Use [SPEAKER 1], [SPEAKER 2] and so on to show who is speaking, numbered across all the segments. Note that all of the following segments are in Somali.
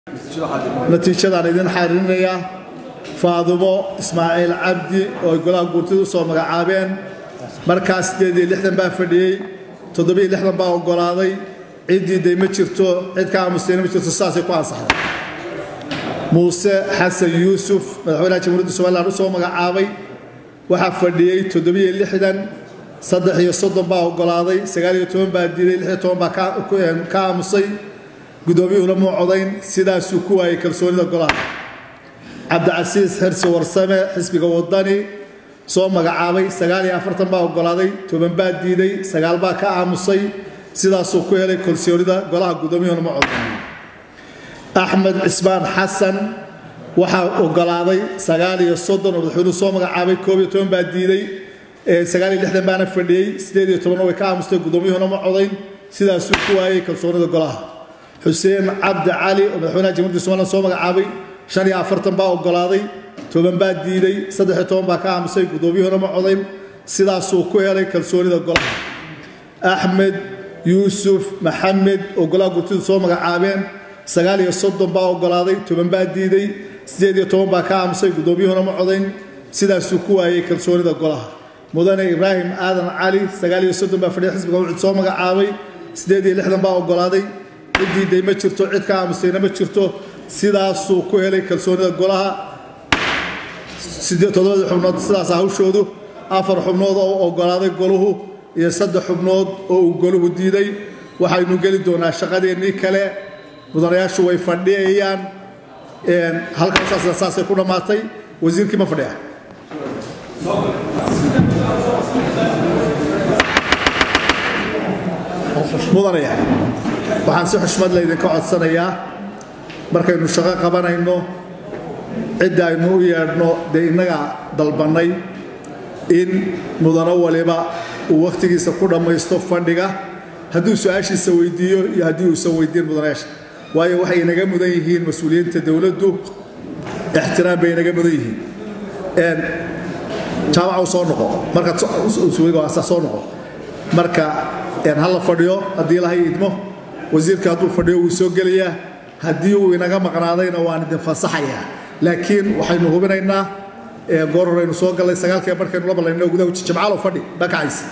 [SPEAKER 1] natiijadaan idin xariirinayaa faadumo ismaaciil cabdi oo ay golaha guurtida u soo magacaabeen markaas siddeed iyo lixdan baa fadhiyey toddobiyo lixdan baa oggolaaday ciddii day ma jirto cid ka aamusayna ma jirto saasay ku ansaxday muuse xasan yuusuf madaxweynaha jamhuuriyadda somalilan u soo magacaabay waxaa fadhiyey toddobiyo lixdan saddex iyo soddon baa oggolaaday sagaal iyo toban baa diiday lix iyo toban baa ka aamusay guddoomiyuhuna muu codayn sidaasuu ku waayey kalsoonida golaha cabdicasiis xirsi warsame xisbiga wadani soo magacaabay sagaal iyo afartan baa oggolaaday toban baa diiday sagaal baa ka aamusay sidaasuu ku helay kalsoonida golaha guddoomiyuhuna ma codayn axmed cismaan xasan waxaa oggolaaday sagaal iyo soddon oo madaxweynuhu soo magacaabay koob iyo toban baa diiday sagaal iyo lixdan baana fadhiyey siddeed iyo tobanna way ka aamustay guddoomiyuhuna ma codayn sidaasuu ku waayey kalsoonida golaha xuseen cabdi cali oo madaxweynaha jamhuuriyadda somalilan soo magacaabay shan iyo afartan baa oggolaaday toban baa diiday saddex iyo toban baa ka aamusay guddoomiyuhuna ma codayn sidaasuu ku helay kalsoonida golaha axmed yuusuf maxamed oo golaha gurtidu soo magacaabeen sagaal iyo soddon baa oggolaaday toban baa diiday siddeed iyo toban baa ka aamusay guddoomiyuhuna ma codayn sidaasuu ku waayey kalsoonida golaha mudane ibraahim aadan cali sagaal iyo soddon baa fadhiya xisbiga wucud soo magacaabay siddeed iyo lixdan baa oggolaaday ciddii day ma jirto cid ka aamusayna ma jirto sidaasuu ku helay kalsoonida golaha toddobadii xubnood sidaas hawshoodu afar xubnood oo oggolaaday goluhu iyo saddex xubnood oo uu goluhu diiday waxaynu geli doonaa shaqadeennii kale mudanayaashu way fadhiyayaan halkaasaasna saasay ku dhammaatay wasiirkii ma fadhiya mudanaya waxaan si xushmad laydinka codsanayaa markaynu shaqo qabanayno cidda aynu u yeedhno dee innaga dalbannay in mudano waliba uu wakhtigiisa ku dhammaysto fadhiga hadduu su-aashiisa weydiiyo iyo haddii uusan weydiin mudanayaasha waayo waxay inaga mudan yihiin mas-uuliyiinta dowladdu ixtiraam bay inaga mudan yihiin jaamaca soo noqo markaad soo noqo marka ha la fadhiyo haddii ilahay idmo wasiirka hadduu fadhiyo wuu soo gelayaa haddii uu inaga maqnaadayna waan idin fasaxayaa laakiin waxaynu hubinaynaa goor horeynu soo gallay sagaalkee markaynu la ballayno gudaha jimcaalo fadhi dhakacaysa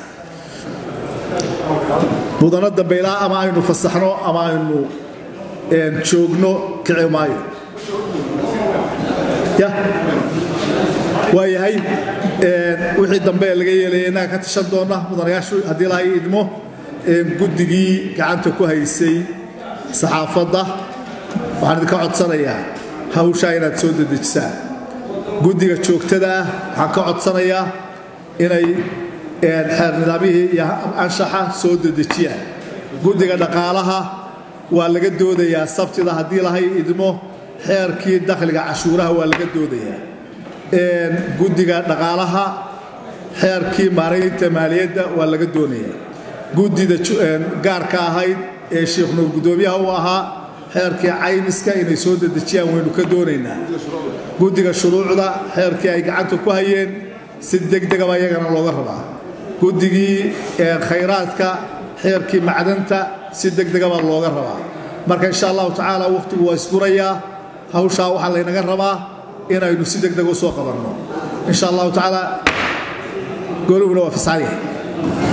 [SPEAKER 1] mudano dambe ilaa ama aynu fasaxno ama aynu joogno kici maayo ya waayahay wixii dambe laga yeelaya innaga ka tashan doona mudanayaashu haddii ilahay idmo guddigii gacanta ku haysay saxaafadda waxaan idinka codsanayaa hawshaa inaad soo dedejisaan guddiga joogtada ah waxaan ka codsanayaa inay xeer nidaamyihii iyo anshaxa soo dedejiyaan guddiga dhaqaalaha waa laga doodayaa sabtida haddii lahay idmo xeerkii dakhliga cashuuraha waa laga doodayaa guddiga dhaqaalaha xeerkii maaraynta maaliyadda waa laga doonayaa guddida gaarka ahayd ee sheekh nuur guddoomiyaha u ahaa xeerkii caymiska inay soo dedejiyaan waynu ka doonaynaa guddiga shuruucda xeerkii ay gacanta ku hayeen si degdegaba iyagana looga rabaa guddigii khayraadka xeerkii macdanta si degdegaba looga rabaa marka insha allahu tacaala wakhtigu waa isgurayaa hawshaa waxaa laynaga rabaa inaynu si degdeg u soo qabanno insha allahu tacaala gooluhuna waa fasaxaya